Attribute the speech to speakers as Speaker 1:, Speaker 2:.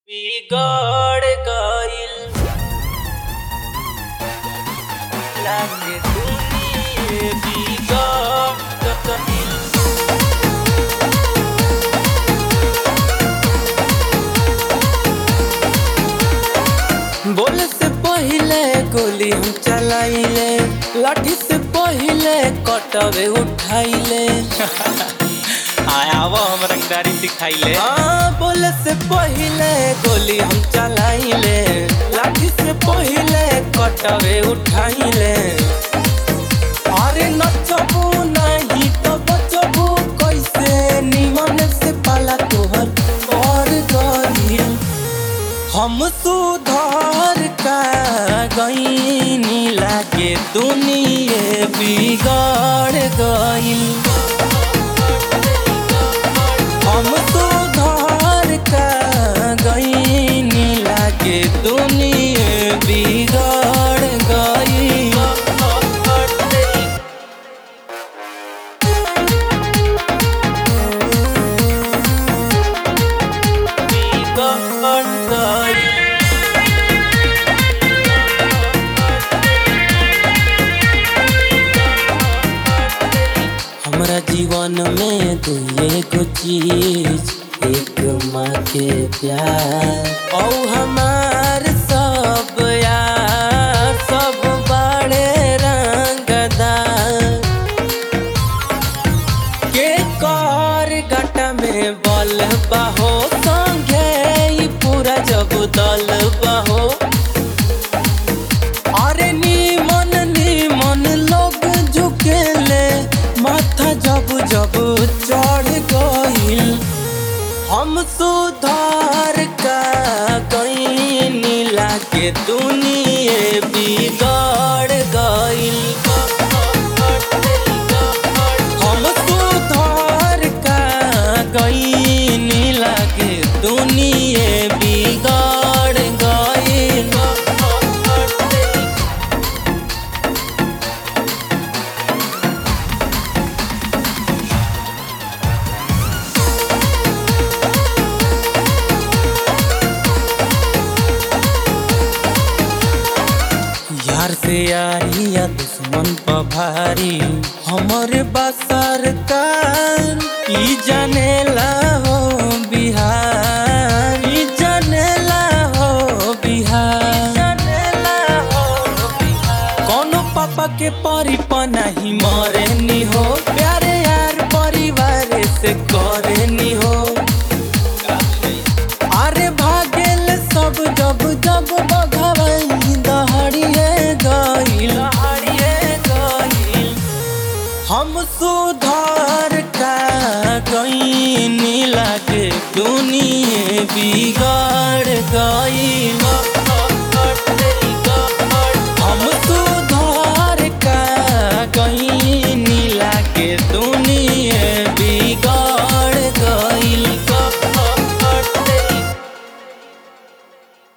Speaker 1: बिगड़ गइल लागे दुनिये बिगड़ गइल बोले से पहिले गोली हम चलाइले लाठी से पहिले कटवे उठाइले
Speaker 2: आया वो हम रंगदारी सिखाइले
Speaker 1: हाँ बोले से पहिले गोली हम चलाइले लाठी से पहिले कटवे उठाइले अरे नचबू नहीं तो बचबू कैसे निमन से पाला तोहर और गइल हम सुधार का गईनी लागे दुनिये बिगड़ गइल हम सुधार का गईनी लागे दुनिये बिगड़ गइल बिगड़ गइल हमरा जीवन में तू एगो चीज एक माँ के प्यार औ हमार सब यार सब बड़े रंगदार के कर गट में बल बहो संगे ई पूरा जब दल बहो अरे नीमन नीमन लोग झुकेले माथा जब जब चढ़ गइल हम सुधार का गईनी लागे दुनिये बिगड़ गइल हम सुधार का गईनी लागे दुनिये बिगड़ गइल यार से यारी या दुश्मन पर भारी हमर बसर कान ई जानेला हो बिहार ई जानेला हो बिहार जानेला हो बिहार कोनो पापा के परी नहीं मरे नी हो प्यारे यार परिवार से करे नी हो अरे भागेल सब जब जब बघवई दहड़िए गइल दहड़िए गइल हम सुधार का गईनी लागे दुनिये बिगड़ गइल